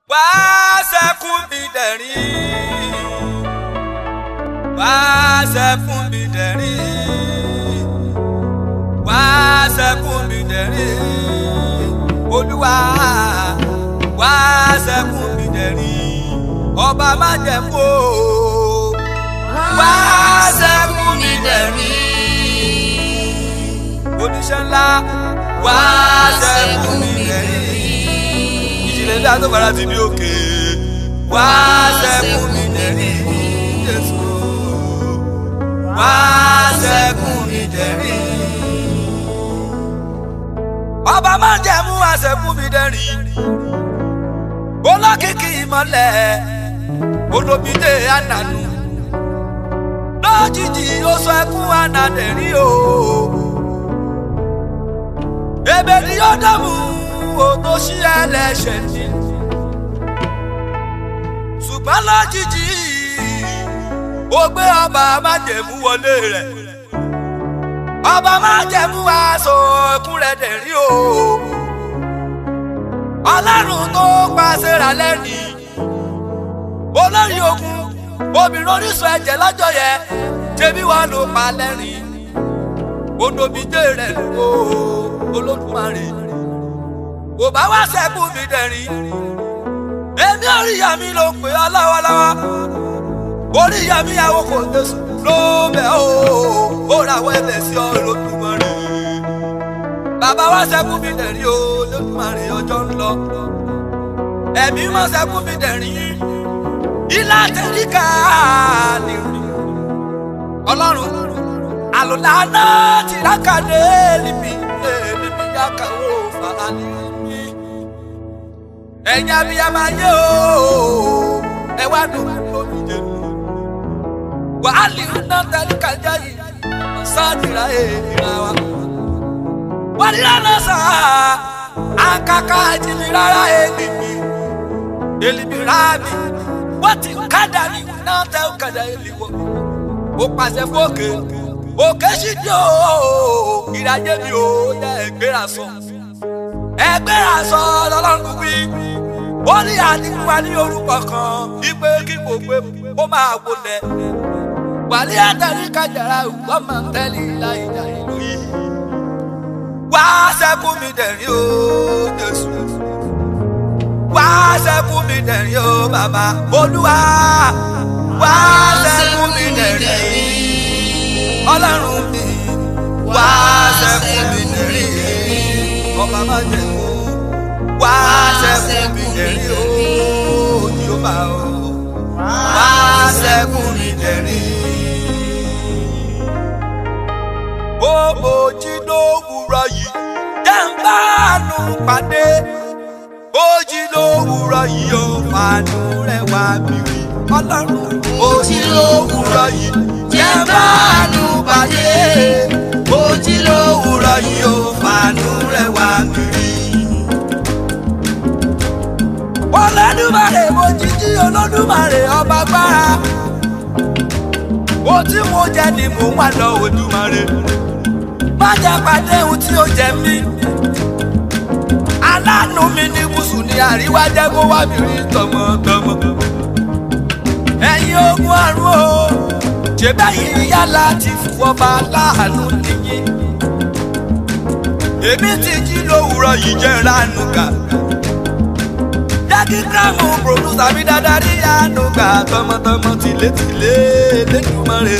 wá sẹ́kún mi dẹ̀rín wá sẹ́kún mi dẹ̀rín wá sẹ́kún mi dẹ̀rín olúwa wá sẹ́kún mi dẹ̀rín ọba má jẹ́ kó wá sẹ́kún mi dẹ̀rín oníṣẹ́ ńlá wá sẹ́kún mi dẹ̀rín ìjìnlẹ̀ ńlá tó fara ti bí òkè wá sẹ́kún mi dẹ̀rín Jésù wá sẹ́kún mi dẹ̀rín ọba má jẹ́ mú àṣẹkún mi dẹ̀rín olókìkí ìmọ̀lẹ̀ olómìdé ànànú lójijì ó sọ ẹkún ànàdẹ̀rín o èbè ni yóò dààmú o tó ṣí ẹlẹ́ṣẹ̀ ní ṣùgbọ́n lójijì ó gbé ọba májẹ̀mú wọlé rẹ̀ ọba májẹ̀mú aṣọ ẹkún rẹ̀ dẹ̀rín o ọlọ́run tó pàṣẹ rà lẹ́nìí olórí ogun obìnrin orísun ẹ̀jẹ̀ lọ́jọ́ yẹn ṣebí wọn ló pa lẹ́rìn odòmídé rẹ̀ ló olódùmarè kò bá wá sẹ́kù mi dẹ̀rín èmi oríyá mi ló pè ọ́ láwaláwa oríyá mi àwọn kò tẹ̀sùn ló bẹ̀ ó ó rawọ́ ẹ̀bẹ̀ sí ọ olódùmarè bàbá wá sẹ́kù mi dẹ̀rín o olódùmarè ọjọ́ ń lọ ẹ̀mí mọ́ sẹ́kù mi dẹ̀rín ilá tẹ̀ríkà nìrí ọlọ́run àlùláná tìrákàdé níbi níbi yàkàwó fàlàní mi ẹ̀yin abiyamọ ayé o ẹ wá dùn lómi jẹ wàhálì iná tẹ̀ríkà jẹ́ yìí sáàtìrà èèyàn wa wọ́n ní lánà sá àkàkà ìjìnlẹ̀ rárá èlìmí èlìmí rábì wọ́n ti kádà ní náà tẹ́ ó kádà èlìwọ̀ ó pàṣẹ fókè òkè sì di o ìdájé mi ò yẹ ẹgbẹ́ra sọ ẹgbẹ́ra sọ lọ́lọ́run wí ó ní àdínkù wa ní orúkọ kan wípé kí gbogbo ó máa wọlé wàlẹ́ àtàrí kájàrá ìwọ́n máa ń tẹ́lẹ̀ láì jà ìlú yìí wá sẹ́kù mi dẹ̀rín o Jésù wá sẹ́kù mi dẹ̀rín o bàbá olúwa wá sẹ́kù mi dẹ̀rín ọlọ́run mi wá sẹ́kù mi dẹ̀rín ọba má jẹ́ kó wá sẹ́kù mi dẹ̀rín o Jèhófà o wá sẹ́kù mi dẹ̀rín. ó mojí lówùrọ̀ yìí jẹ́ ń bá àánú pàdé ojí lówùrọ̀ yìí ó fàánú rẹ̀ wá mi rí ọlọ́run ojí lówùrọ̀ yìí jẹ́ ń bá àánú pàdé ojí lówùrọ̀ yìí ó fàánú rẹ̀ wá mi rí. olódùmarè mojíjí olódùmarè ọba gbára ó tí mo jẹ ni mò ń wá lọ Olódùmarè má jẹ́ pàdé ohun tí ó jẹ mí aláàánú mi ní gúúsù ní àríwá jẹ́ kó wá mi rí tọmọtọmọ ẹ̀yin ogun àrùn o ṣèbẹ́yìn yálà ti fọba láàánú nìyí èmi ti jí lówùrọ̀ yìí jẹ́ ìránú kà jákí gírámù pòdúsà mi dáadáa rí àánú kà tọmọtọmọ tìlétìlé lẹ́dùnmọ́rẹ́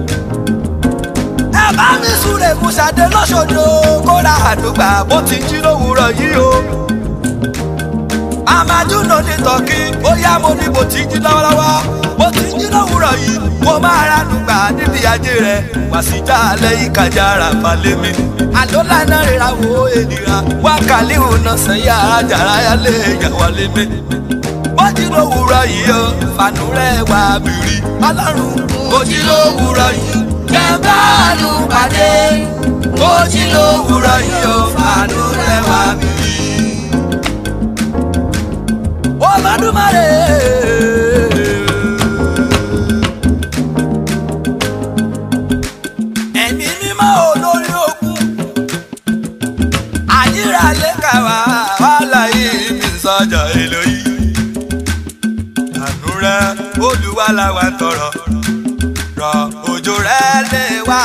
ẹ bá mi súre fún Ṣadé lọ́sọ̀dọ̀ kóra àdúgbà bó ti jí lówùrọ̀ yìí o. àmàdúnà ní tọ́kí ó yá mo ní bó ti jí lọ́wọ́lọ́wọ́ bó ti jí lówùrọ̀ yìí mo máa ránúgbà níbi ajé rẹ̀ wá sí já lẹ́yìn kájà rà balẹ̀ mi. àlọ́lá náà rira wo ènìyàn wá kàlí òun sẹ́yà ajára yálé ìyàwó lé mi. bó jí lówùrọ̀ yìí o fànú rẹ̀ wá bìrì ọlọ́run bó jí lówùrọ̀ yìí jẹ́báàánú pàdé ojí lówùrọ̀ yìí ó fàánú rẹ̀ wá mi. Olódùmarè. ẹ̀mí mímọ́ olórí ogun àyíra lẹ́ka wá wàhálà yìí mi sọ́jà èlò yìí. rẹ olúwa làwa ń tọrọ rọ òjò rẹ lé wa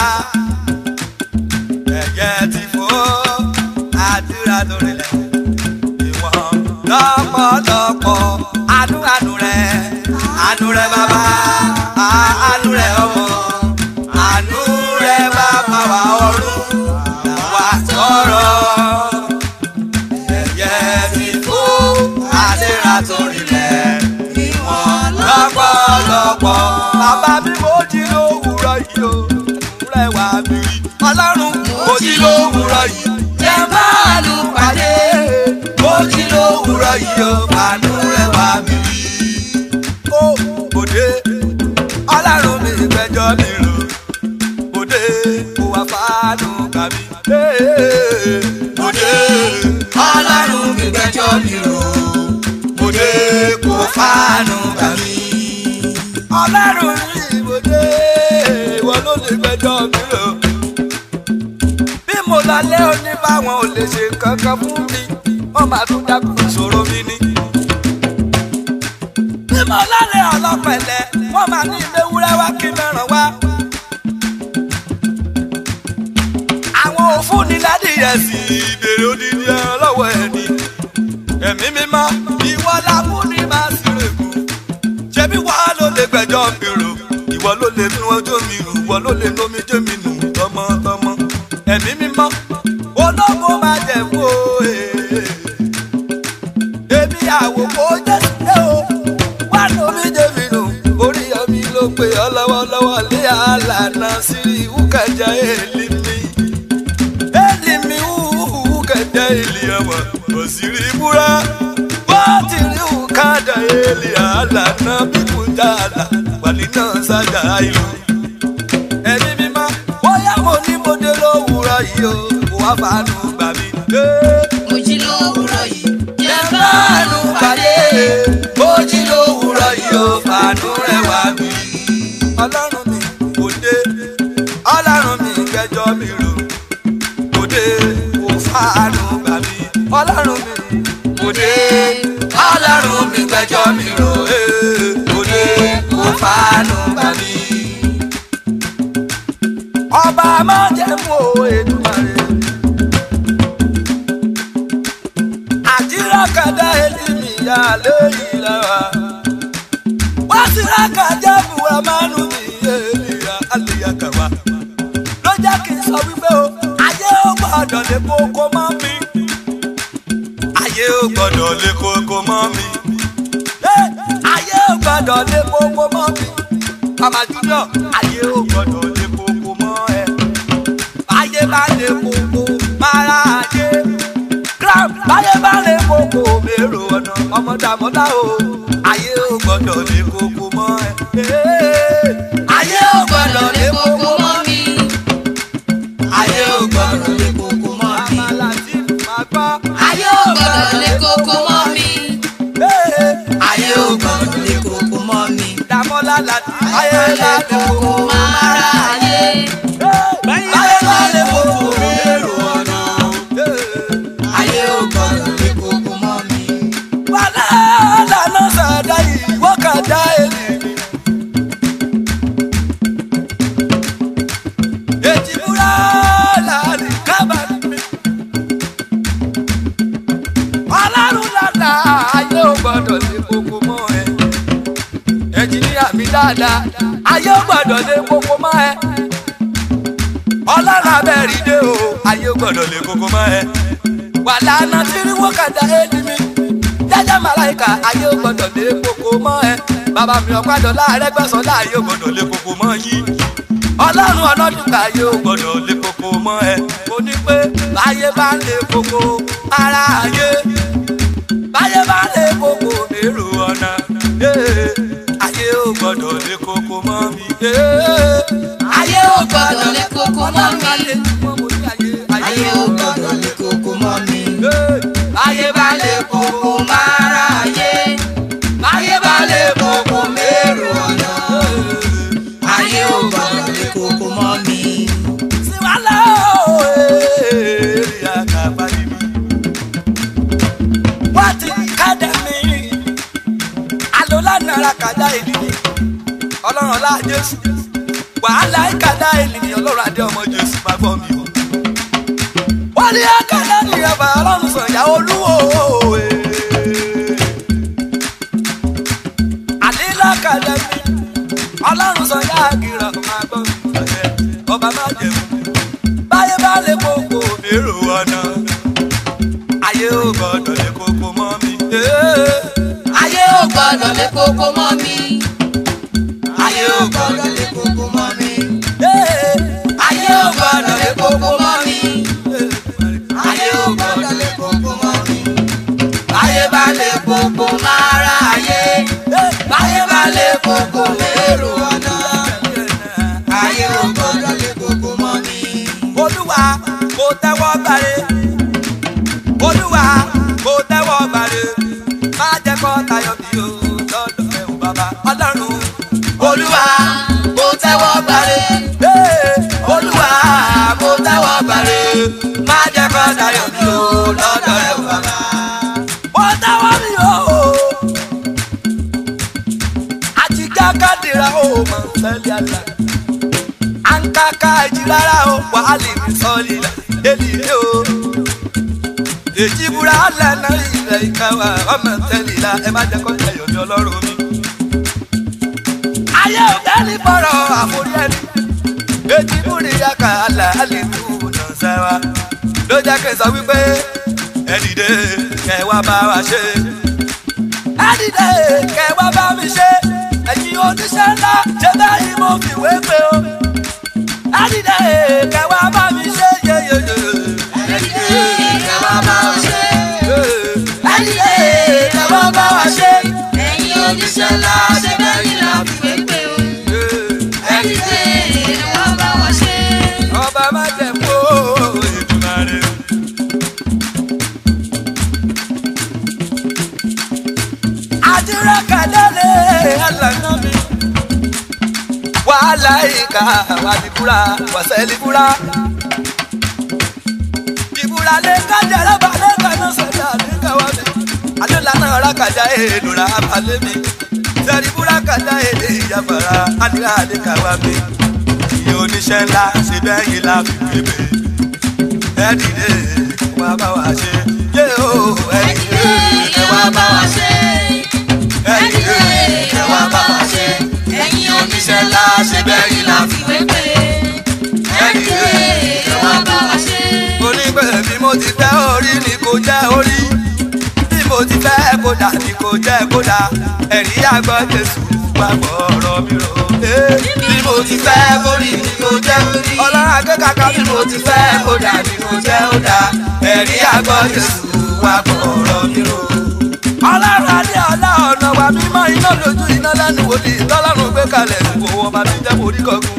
ẹyẹ ti fò àdúrà lórí rẹ ìwọ̀n lọ́pọ̀lọpọ̀ àánú àánú rẹ àánú rẹ bàbá àánú rẹ ọmọ àánú rẹ bàbá wa ọ̀run làwa tọrọ ẹyẹ ti fò àdúrà lórí rẹ ìwọ̀n lọ́pọ̀lọpọ̀ bàbá bí mo jí lówùrọ̀ yìí o rẹ wà mí ọlọ́run mo jí lówùrọ̀ yìí jẹ́ máa lù pàdé mo jí lówùrọ̀ yìí o àánú rẹ wà mí ó òde ọlọ́run mi gbẹ́jọ́ mi rò òde kò wá fàánù kàmí òde ọlọ́run mi gbẹ́jọ́ mi rò òde kò fàánù kàmí ọlọ́run mi ìbòde ìwọ ló lè gbẹ́jọ́ mi rò bí mo lálẹ́ òní báwọn ò lè ṣe kankan fún mi wọ́n máa tún dákun ìṣòro mi ní. bí mo lálẹ́ ọlọ́pẹ̀lẹ̀ wọ́n máa ní ilé wúrẹ́ wá kí mẹ́ràn wá. àwọn òfúnni ládìyẹ sí ìbèrè odidi ẹran lọ́wọ́ ẹni. ẹ̀mí mímọ́ ìwọ làbúni máa sì rèkú. ṣebí wàá ló lè gbẹ́jọ́ mi rò ìwọ ló lè nu ọjọ́ mi rò ìwọ ló lè nomi jẹ́ mi nù tọmọtọmọ ẹ̀mí mímọ́ ológun máa jẹ̀ wò èmi àwòkọ́ jésù dé o wà lómi jẹ́mi nù orí ọmí ló pe ọ lọ́wọ́lọ́wọ́ lé àlànà sí ìwúkàjà èlì mi èlì mi ìwúkàjà èlì ọmọ òsìrí búra bó ti rí ìwúkàjà èlì àlànà bí kò dáadáa wàlí náà sájà ìlú ẹ̀mí mímọ́ bóyá mo ní mo dé lówùúrọ̀ yìí o kò wá fàánù gbà mí. mo jí lówùúrọ̀ yìí jẹ́ fàánù pàdé bó jí lówùúrọ̀ yìí o fàánù rẹ̀ wá mi. ọlọ́run mi kò dé ọlọ́run mi kẹjọ mi rò kò dé kò fàánù gbà mí. ọlọ́run mi kò dé ọlọ́run mi kẹjọ mi rò kò dé kò fàánù gbà mí ọba máa jẹ́ mú o Èdùmàrè. àtìrákàdá elimi ya lóyìn lára. wá sí rákàjá buwa mánu mi èlìyà àlìyàkàwá. ló jẹ́ kí n sọ wípé o ayé ò gbọ́dọ̀ lè kókó mọ́ mi. ayé ò gbọ́dọ̀ lè kókó mọ́ mi. ayé ò gbọ́dọ̀ lè kókó mọ́ mi. Mama Junior, ayé ò gbọ́dọ̀ lè kókó mọ́ ẹ. Báyé bá lè kókó, mara ayé. Gram, báyé bá lè kókó, mèrò ọ̀nà ọmọdàmọ́dá o. Ayé ò gbọ́dọ̀ lè kókó mọ́ ẹ. Ayé ò gbọ́dọ̀ lè kókó mọ́ mi. ayé ò gbọ́dọ̀ lè kókó mọ́ mi Àmàlà tí màá gbọ́. ayé ò gbọ́dọ̀ lè kókó mọ́ mi ayé ò gbọ́dọ̀ lè kókó mọ́ mi Dàmọ́lá láti ayé lè láti kókó kókó. mára ayé Báyé bá lè kókó, mèrò ọ̀nà. ayé ò gbọ́dọ̀ lè kókó mọ́ mi wàlá lànà sàdá yìí wọ́kàdá èlì mi. èjì múra làlì kábàárì mi. ọlọ́run lànà ayé ò gbọ́dọ̀ lé koko mọ́ ẹ. ẹnjìníà mi dáadáa ayé ò gbọ́dọ̀ lé koko mọ́ ẹ. ọlọ́run abẹ́rì dé o ayé ò gbọ́dọ̀ lé koko mọ́ ẹ. wàlá náà tí rí wọ́kàdá èlì mi jẹjẹ màláìka ayé ò gbọ́dọ̀ lé koko mọ́ ẹ bàbá mi ọ̀pádọ̀ láàrẹ́ gbẹ̀sán láàyè ò gbọ́dọ̀ lé koko mọ́ yìí ọlọ́run ọlọ́dúnkà ayé ò gbọ́dọ̀ lé koko mọ́ ẹ mo ní pé báyé bá lé koko ara ayé báyé bá lé koko èrò ọ̀nà eh, ayé ò gbọ́dọ̀ lé koko mọ́ mi. eh. ayé ò gbọ́dọ̀ lè kókó mọ́ Ọlọ́run bá mi lé mọ́ mo ní ayé ayé ò gbọ́dọ̀ lè kókó mọ́ mi eh, báyé bá lé koko mára ayé báyé bá lé koko mérò ọ̀nà eh. ayé ò gbọ́dọ̀ lè kókó mọ́ mi Siwala o, eh, eri akabali mi. Wati kada mi rákàdá ènìyàn ọlọ́run ọlá jésù wàhálà ìkàdá ènìyàn ọlọ́run adé ọmọ jésù máa gbọ́ mi o. wọ́n ní àkàdá nìyẹn bá ọlọ́run sọ̀yà olúwo àlílà kàdá mi ọlọ́run sọ̀yà àgìrà máa gbọ́ mi ọba má jẹun báyé bá lè kókó mérò ọ̀nà ayé ò gbọ́dọ̀ lè kókó mọ́ mi. ayé ò gbọ́dọ̀ lé koko mọ́ mi. ayé ò gbọ́dọ̀ lé koko mọ́ mi. ayé ò gbọ́dọ̀ lé koko mọ́ mi. ayé ò gbọ́dọ̀ lé koko mọ́ mi. báyé bá lè koko máa ra ayé. báyé bá lè koko lérò ọ̀nà. ayé ò gbọ́dọ̀ lé koko mọ́ mi. olúwa kò tẹ́wọ́ gbàre olúwa kò tẹ́wọ́ gbàre má jẹ́ kó tayọ bí o lọ́dọ̀ ẹ̀ ò bàbá ọlọ́run olúwa kò tẹ́wọ́ gbàre. Ee, olúwa kò tẹ́wọ́ gbàre. má jẹ́ kó tayọ̀ mi o lọ́dọ̀ rẹ̀ o bàbá. ó tẹ́wọ́ mi o. àtijọ́ kádìrá o mọ̀ sẹ́lẹ̀ àlà à ń kàkà ìjì rárá o wàhálì mi sọ́ọ̀lì là èlì ilé o. èjì búra lẹ́nà ilẹ̀ ìkẹwà ọmọ tẹ́lẹ̀ la ẹ má jẹ́ kó tẹ̀yọ̀ mi ọlọ́run mi. ayé òbẹ́ni bọ̀rọ̀ àforí ẹni èjì búri yàkà àlà àlè tó nà sẹ́wà ló jẹ́ kí n sọ wípé ẹ dìde kẹ́ wá bá wa ṣe. ẹ dìde kẹ́ wá bá mi ṣe ẹ̀yin oníṣẹ́ ńlá ṣe báyìí mo fìwé pé o. ẹ dìde kẹ́ wá bá mi ṣe yeyeye. ẹ dìde kẹ́ wá bá wa ṣe. ẹ dìde kẹ́ wá bá wa ṣe. ẹ̀yin oníṣẹ́ ńlá ṣe bẹ́ẹ̀ ni la fi wé pé o. ẹ dìde kẹ́ wá bá wa ṣe. ọba má jẹ kó Èdùmàrè. àdúrà kàdálẹ̀ àlànà mi. wàhálà ìka wàdìbúra wàsẹ̀lìbúra. ìbúra lè kájà rábà lè kaná sọ̀dọ̀ àdúgbò wa mi. àdúrà náà rákàjà èèdùrà abalẹ̀ mi. sẹ̀rìbúra kàjà èdè ìyàbàrà àdúrà àdúgbò wa mi. iye oníṣẹ́ ńlá ṣe bẹ́ẹ̀ yìí la fi pépè. ẹ dìde wá bá wa ṣe. yé o ẹ ẹ dìde dìde kẹ́ wá bá wa ṣe. ẹ ẹ dìde dìde kẹ́ wá bá wa ṣe. ẹ̀yin oníṣẹ́ ńlá ṣe bẹ́ẹ̀ ni la fi wé pé. ẹ dìde kẹ́ wá bá wa ṣe. mo ní pé bí mo ti fẹ́ orí ni kò jẹ́ orí bí mo ti fẹ́ kódà ni kò jẹ́ kódà ẹ̀rí àgbọ̀ jésù wà gbọ́ ọ̀rọ̀ mi rò. bí mo ti fẹ́ kórì ni kò jẹ́ kórì. ọlọ́run akẹ́kọ̀ọ́ bí mo ti fẹ́ kódà ni kò jẹ́ ó dá. ẹ̀rí àgbọ̀ jésù wà gbọ́ ọ̀rọ̀ mi rò. ọlọ́run adé ọlá ọ̀nà wa mímọ́ iná lójú iná lẹ́nu wòlíì tọ́lọ́run gbé kalẹ̀ ìwò ọba mi jẹ́ borí kọ́kún.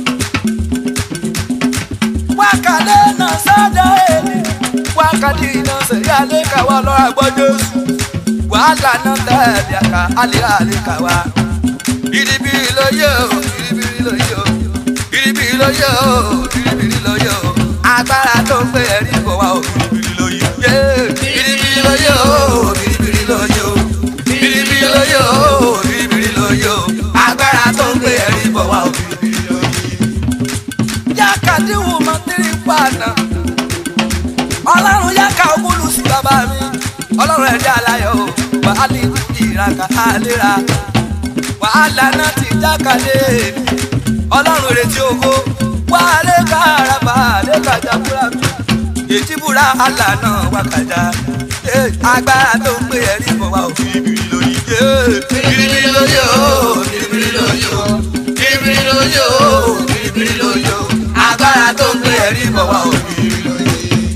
wákàlẹ́ náà sọ́dọ̀ èmi wákàtí iná sẹ̀rí alẹ́ kàwá ọlọ́run àgbọ́jọ́ wàhálà náà tẹ̀lé àká alẹ́ alẹ́ kàwá. biribiri lóye o biribiri lóye o biribiri lóye o biribiri lóye o agbára tó ń pè ẹ̀rí kò wá o biribiri lóye. biribiri lóye o biribiri lóye o biribiri lóye o biribiri lóye o agbára tó ń pè ẹ̀rí kò wá o biribiri lóye. yákàtí wù mọ́ tírí pàànà ọlọ́run yáka ogúnlù sí bàbá mi ọlọ́run ẹ̀dá aláyọ̀ o wàhálì ìràkà àlera wàhálà náà ti jákàdé ọlọ́run retí owó wàhálà kárabà lẹ́kàjà búra mi ètí búra àlà náà wákàjà Eh, agbára tó ń pè ẹ̀rí bọ̀ wá òfin ìbìrì lóyè ìbìrì lóyè o ìbìrì lóyè o ìbìrì lóyè o ìbìrì lóyè o agbára tó ń pè ẹ̀rí bọ̀ wá òfin ìbìrì lóyè.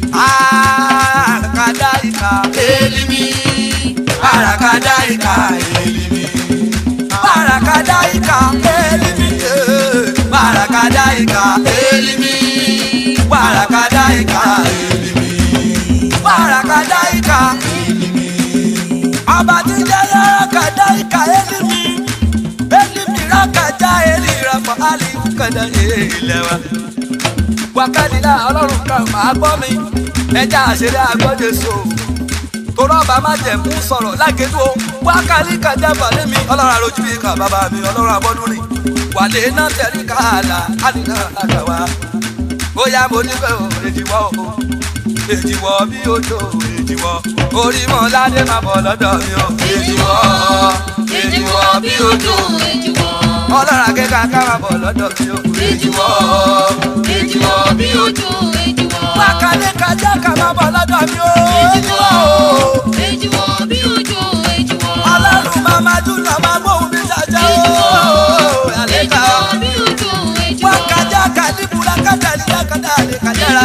Arakadaika elimi Arakadaika elimi Arakadaika elimi eh. Arakadaika elimi Arakadaika elimi Arakadaika elimi Ọba tí jẹ́ Arakadaika elimi Elimi rakaja eli rafa ali kada ilẹ̀ wa wákàlílà ọlọ́run kan máa gbọ́ mi ẹja àṣírí àgbọ́dé so torọ́ ọba má jẹ̀ mú sọ̀rọ̀ lágẹ̀dú o wákàlí kàjá balẹ̀ mi ọlọ́run àròjù bíi kà bàbá mi ọlọ́run àbọ́dún rìn wàlẹ̀ náà tẹ̀rí káàlà àdínà àgbàwá bóyá mo nífẹ̀ẹ́ o èjìwọ́ o èjìwọ́ bí ojú èjìwọ́ orí mọ́ ládé má bọ̀ lọ́dọ̀ mi o èjìwọ́ èjìwọ́ bí ojú ọlọ́run akẹ́kọ̀ọ́ ká má bọ̀ lọ́dọ̀ mi o èjìwọ́ èjìwọ́ bí ojú wákàlí kàjá ká má bọ̀ lọ́dọ̀ mi o èjìwọ́ o ọlọ́run máa ma dún náà máa gbóhùn mi jàjà o àlékà wákàjá kàdíbùrà kàdàlíyà kàdàlí kàdàrà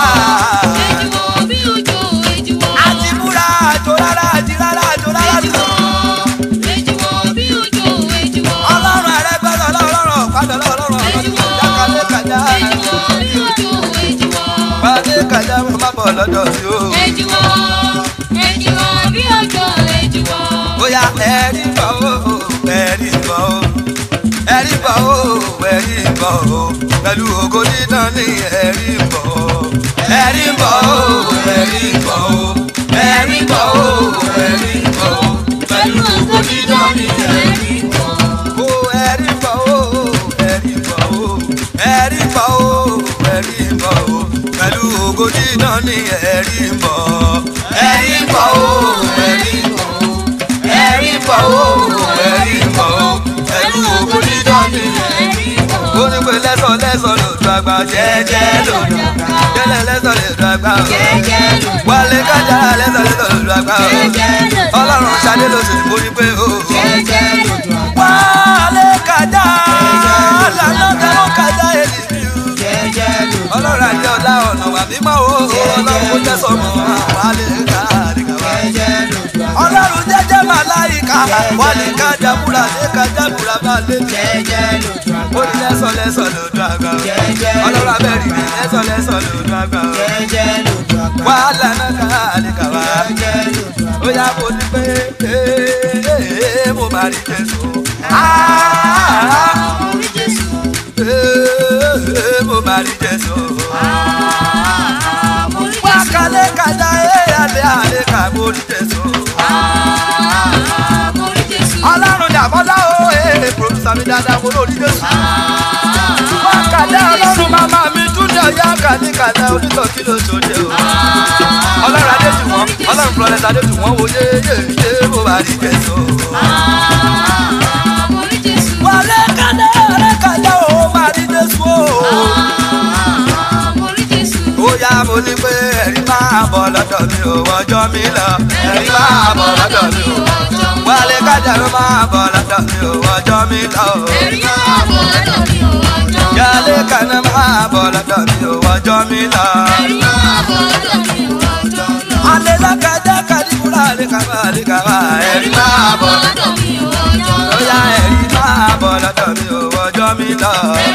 àdìbùrà àjò rárá àjì rárá àjò rárá nù. ọlọ́run àrẹ́gbẹ́rẹ́ ọlọ́run ọ̀pádà ọlọ́run ọ̀pádà kàdé kàdá kàdé kàdá mo má bọ̀ lọ́dọ̀ mi o. bóyá ẹ̀rí bọ̀ o ẹ̀rí bọ̀ o ẹ̀rí bọ̀ o ẹ̀rí bọ̀ o pẹ̀lú ògo nínà ní ẹ̀rí bọ̀ o ẹ̀rí bọ̀ o ẹ̀rí bọ̀ o ẹ̀rí bọ̀ o ẹ̀rí bọ̀ o pẹ̀lú ògo nínà ní ẹ̀rí bọ̀ o ẹ̀rí bọ̀ o ẹ̀rí bọ̀ o ẹ̀rí bọ̀ o ẹ̀rí bọ̀ o pẹ̀lú ògo nínà ní ẹ̀rí bọ̀ ẹ̀rí bọ̀ o ẹ̀rí bọ̀ o ẹ̀rí bọ̀ o ẹ̀rí bọ̀ o pẹ̀lú ògo nínà ní ẹ̀rí bọ̀ o. ó ní pé lẹ́sọ̀ lẹ́sọ̀ lòdù àgbà jẹ́jẹ́ lòdù jẹ́lẹ̀ lẹ́sọ̀ lòdù àgbà o. wálé kájà lẹ́sọ̀ lẹ́sọ̀ lòdù àgbà o. ọlọ́run ṣadé ló sì borí pé o. wálé kájà lànà tẹ́wọ́ kájà èlì mi o. ọlọ́run àjẹ́ ọ̀la ọ̀nà wà mímọ́ o. ọlọ́run kò jẹ́ sọmọ wálé kájà ọlọ́run jẹ́jẹ́ màláìka wálé kájà búra lé kájà búra bá lé mi ó ní lẹ́sọ̀ lẹ́sọ̀ lòdù àgbà o. ọlọ́run abẹ́rì ní lẹ́sọ̀ lẹ́sọ̀ lòdù àgbà o. wàhálà náà ká àlèkà wá. ó yá mo ní pé ee, mo máa rí jésù. Ah, ee, mo máa rí jésù. wákàlẹ́ kájà ee alẹ́ alẹ́ ká mo rí jésù. ọlọ́run dàbọ́lá o ee pòròsà mi dáadáa mo lórí jésù. wákàlẹ́ ọlọ́run màmá mi júnior yá kàní kàlẹ́ onítọ̀ kí ló tó dé o. ọlọ́run adéjùwọ̀n ọlọ́run florence adéjùwọ̀n wo yé yé yé mo máa rí jésù. wálé kàdé wálé kàdé o máa rí jésù o. ó yá mo ní pé ẹ̀rí máa bọ̀ lọ́dọ̀ mi ò wọ́jọ́ mi lọ. ẹ̀rí máa bọ̀ lọ́dọ̀ mi ò wálé kàdé ló máa bọ̀ lọ́dọ̀ mi ò wọ́jọ́ mi lọ. yálé kàdé máa bọ̀ lọ́dọ̀ mi ò wọ́jọ́ mi lọ. alẹ́ lákàjá kàdíbúrà alẹ́ kàwá alẹ́ kàwá ẹ̀rí máa bọ̀. ó yá ẹ̀rí máa bọ̀ lọ́dọ̀ mi ò wọ́jọ́ mi lọ.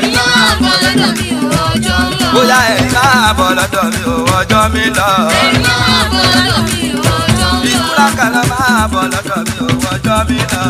ó yá ẹ̀rí máa bọ̀ lọ́dọ̀ mi ò wọ́jọ́ mi lọ. ìkúra kàlọ́ máa bọ̀ lọ́dọ̀ mi ò wọ́jọ́ mi lọ.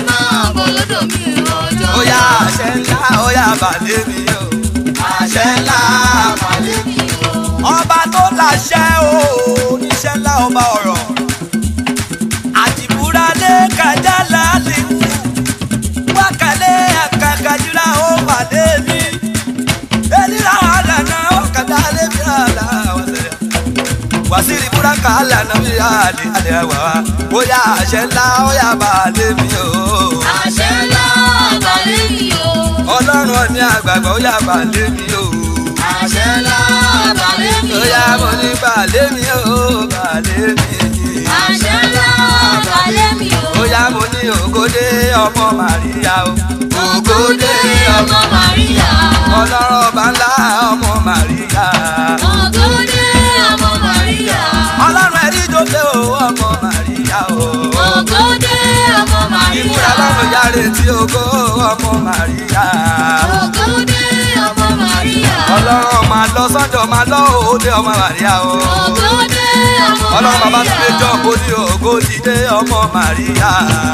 ó yá àṣẹ ńlá ó yá balẹ̀ mi o. àṣẹ ńlá balẹ̀ mi o. ọba tó láṣẹ o oníṣẹ́ ńlá ọba ọ̀rọ̀. àdìbúra lé kájà lálẹ́ wákàlẹ́ àkàkàjúra ó pàdé mi. elira àdànà ọ̀kadà lé mi àlà wàsẹ̀rẹ̀. wàsíìrì búrákà àlànà mi àlè àlè àwà wa. bóyá àṣẹ ńlá ó yá balẹ̀ mi o. ọlọ́run ọ̀ní àgbàgbọ́ ó yá balẹ̀ mi o. ó yá mo ní balẹ̀ mi o balẹ̀ mi. ó yá mo ní ògòdè ọmọ màríyá o. ògòdè ọmọ ọlọ́run ọba ńlá ọmọ màríyá. ọlọ́run ẹ̀rí jòlè o ọmọ màríyá o. ìmúra lọ́run yára etí ògo ọmọ màríyá. ọlọ́run máa lọ sọ́jọ́ máa lọ òde ọmọ màríyá o. ọlọ́run bàbá tún lè jọ kó ní ògo dìde ọmọ màríyá.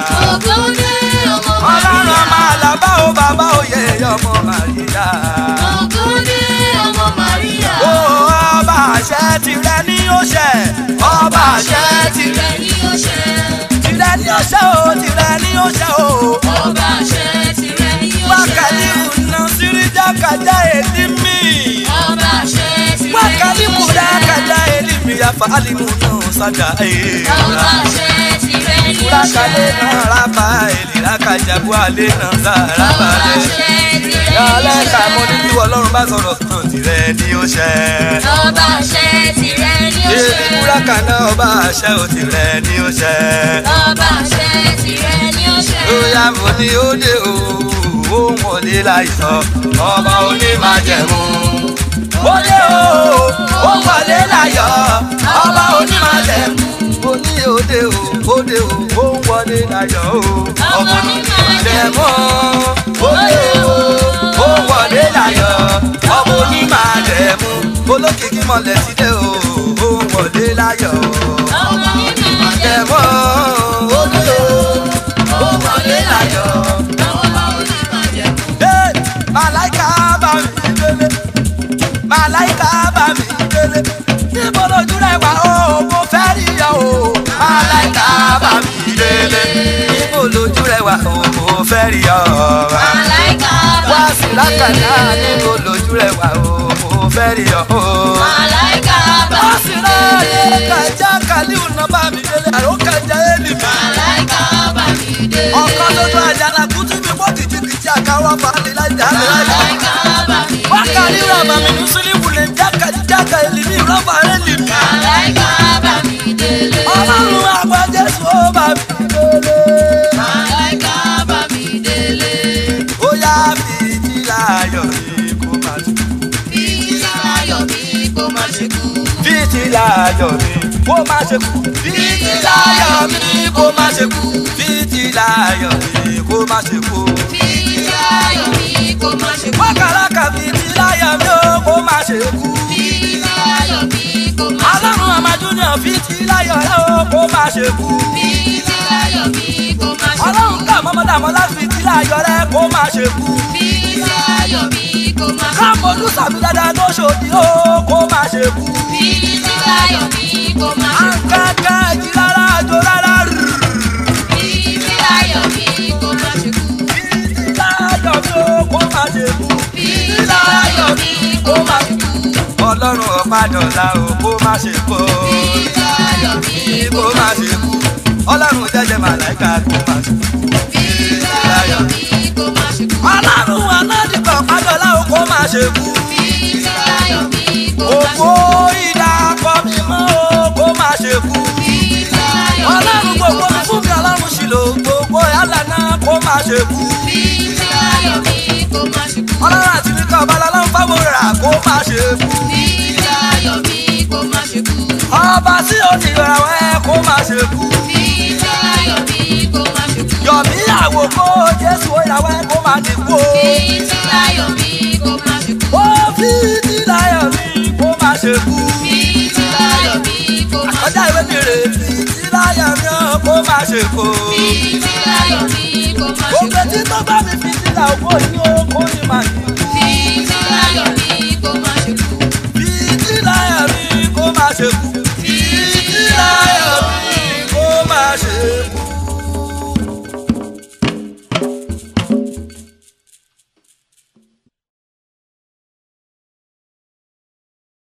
ọlọ́run ọmọ àlàbá o bàbá òye ọmọ màríyá. ó ọba àṣẹ tirẹ̀ ní ó ṣẹ ọba àṣẹ tìrẹ ni ó ṣẹ. tìrẹ ní ó ṣẹ o tìrẹ ní ó ṣẹ o. ọba àṣẹ tìrẹ ni ó ṣẹ. wákàtí kùnà síríjà kàjá èdè mi. ọba àṣẹ tìrẹ ni wákàtí ó kùnà ṣẹ. kàjá èdè mi àfa alimu náà sájà ọba èèrà. àṣẹ tìrẹ ni ó ṣẹ. Kúrákàlẹ́ náà rábà èlìlá kàjàbú àlẹ́ náà sára ọba balẹ̀. àṣẹ tìrẹ ni ó Yàrá ẹ̀ka ṣẹ. mo ní bí Ọlọ́run bá sọ̀rọ̀ tán tirẹ̀ ni ó ṣẹ. ọba àṣẹ tìrẹ ni ó Èmi ṣẹ. kúrákà náà ọba àṣẹ ò tirẹ̀ ni ó ṣẹ. ọba àṣẹ tìrẹ ni ó ṣẹ. Ó yá mo ní ó dé o, ó wọlé láìsọ, ọba onímájẹ̀mú. Ó dé o, ó wọlé láyọ̀, ọba onímájẹ̀mú. Mo ní ó dé o, ó dé o, ó wọlé láyọ̀ o, ọba onímájẹ̀mú. Ó dé o, ó wọlé láyọ̀, ọba onímájẹ̀mú. Olókìkí mọ̀lẹ́ sílé o, ó wọlé láyọ̀ ọba onímọ̀jẹ̀. ẹ̀mọ́ olólo ó wọlé láyọ̀. ọba onímọ̀jẹ̀. Ee, Màláìka bá mi délé, màláìka bá mi délé. Níbo lójú rẹ̀ wá o, mo fẹ́ rí ọ o. Màláìka bá mi délé. Níbo lójú rẹ̀ wá o, mo fẹ́ rí ọ. Màláìka bá Wá mi sí lákàtà, níbo lójú rẹ̀ wá o, mo fẹ́ rí ọ. Màláìka bá Wá mi sí láyé kàjá kàlíù náà bá mi délé, àrò kàjá élì mi. Màláìka bá mi dé. ọkọ lójú àjànà kùtù mi mọ kìjìkìjì àkàwọ fàálì lájà lájà. Màláìka bá mi dé. wákàlí ràbà mi ní sílíwù lè jáka jáka èlìmí rọ́bà rẹ̀ lì mí. Màláìka bá mi délé. ọlọ́run àgbà jésù ó bá mi délé. Màláìka bá mi délé. ó yá fìdí láyọ̀ mi kó má ṣe. Bíi láyọ̀ mi kó má ṣe kú. fìdí láyọ̀ mi kó má ṣe kú. fìdí láyọ̀ mi kó má ṣe kú. fìdí láyọ̀ mi kó má ṣe kú. Bíi láyọ̀ mi kó má ṣe kú. wákàlákà fìdí láyọ̀ mi ó kó má ṣe kú. Bíi láyọ̀ mi kó má ṣe kú. ọlọ́run àmàdúnyàn fìdí láyọ̀ rẹ̀ ó kó má ṣe kú. Bíi láyọ̀ mi kó má ṣe kú. ọlọ́run kà mọ́mọ́dàmọ́ láti tí láyọ̀ rẹ̀ kó má ṣe kú. Bíi láyọ̀ mi kó má ṣe kú. káàmọ́lù sàmì dáadáa tó ṣòdì ó kó má ṣe kú. Bíi láyọ̀ mi kó má ṣe kú. àǹkàkà ẹ̀jì rárá àjò rárá rù. Bíi láyọ̀ mi kó má ṣe kú. títí láyọ̀ mi ó kó má ṣe kú. Bíi láyọ̀ mi kó má ṣe kú. ọlọ́run ọ̀padọ̀là ó kó má ṣe kú. Bíi láyọ̀ mi kó má ṣe kú. ọlọ́run jẹ́jẹ́ màláìka kó má ṣe kú. Bíi láyọ̀ mi kó má ṣe kú. ọlọ́run aládìgbà ọ̀padọ̀là ó kó má ṣe kú. Bíi láyọ̀ mi kó má ṣe òkú kú. ìdàpọ̀ mímọ́ ó kó má ṣe kú. Bíi láyọ̀ ọlọ́run mi gbogbo kó mi má fún ṣe mi ọlọ́run ṣìlò gbogbo yálà náà kó má ṣe kú. Bíi láyọ̀ mi kó má ṣe kú. ọlọ́run àti nìkan ọ̀bàlá ló ń fáwọn rà kó má ṣe kú. Bíi láyọ̀ mi kó má ṣe kú. ọba tí ó ní ìràwọ̀ ẹ kó má ṣe kú. Bíi láyọ̀ mi kó má ṣe kú. yọ̀mí àwòkọ́ jésù ìràwọ̀ ẹ kó má dín kú. Bíi láyọ̀ mi kó má ṣe kú. ó fi ti láyọ̀ mi kó má ṣe kú. Bíi láyọ̀ mi kó má ṣe ọjà ìwé mi rè fi ti láyọ̀ mi ó kó má ṣe kú. Bíi láyọ̀ mi kó má ṣe òkè tí tó bá mi fi ti là òkú yìí ó kó ní má dín kú. Bíi láyọ̀ mi kó má ṣe kú. fi ti láyọ̀ mi kó má ṣe